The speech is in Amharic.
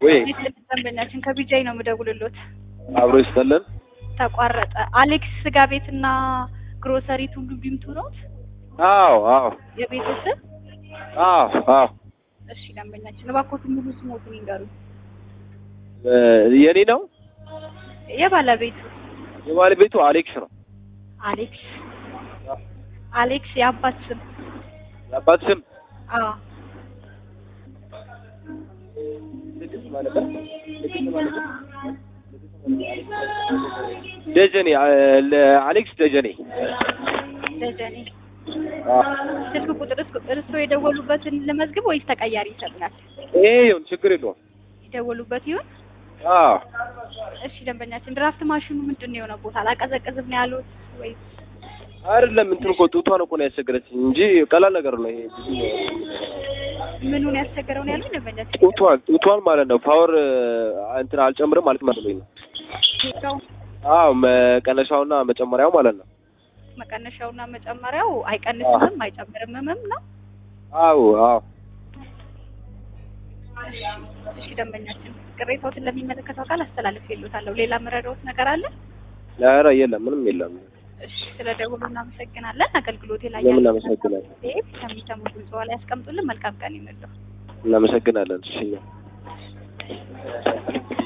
ወይ ደንበኛችን ከቢጃይ ነው የምደውልሎት። አብሮ ይስጠልን። ተቋረጠ። አሌክስ ስጋ ቤትና ግሮሰሪ ቱሉ ዲምቱ ኖት አዎ አዎ የቤቱ ስም? አዎ አዎ እሺ ደንበኛችን እባክዎት ሙሉ ስሞቱን ይንገሩ። እ የኔ ነው የባለቤቱ የባለቤቱ አሌክስ ነው። አሌክስ አሌክስ የአባት ስም? የአባት ስም አዎ ደጀኔ አ- ለ- አሌክስ ደጀኔ ደጀኔ። አዎ። ስልክ ቁጥር እስ- እርስዎ የደወሉበትን ለመዝግብ ወይስ ተቀያሪ ይሰጡናል? ይሄ ይሁን ችግር የለውም። የደወሉበት ይሁን። አዎ እሺ ደንበኛችን ድራፍት ማሽኑ ምንድን ነው የሆነ ቦታ አላቀዘቀዝም ነው ያሉት ወይስ አይደለም እንትን እኮ ጡቷን እኮ ነው ያስቸገረችኝ እንጂ ቀላል ነገር ነው ይሄ ብዙ ምኑን ያስቸገረው ነው ያሉኝ ደንበኛችን? ጡቷን ጡቷን ማለት ነው ፓወር እንትን አልጨምርም ማለት ማለት ነው ጌታው አዎ መቀነሻውና መጨመሪያው ማለት ነው መቀነሻውና መጨመሪያው አይቀንስምም አይጨምርምም ነው። አዎ አዎ እሺ ደንበኛችን ቅሬታዎትን ለሚመለከተው አካል አስተላልፍ የሉታለሁ። ሌላ መረዳዎት ነገር አለ? ኧረ የለም ምንም የለም እሺ ስለ ደውሉ እናመሰግናለን። አገልግሎት ላይ ለምን እናመሰግናለን ከሚሰሙ ድምጽ ላይ ያስቀምጡልን። መልካም ቀን ይመለው። እናመሰግናለን እሺ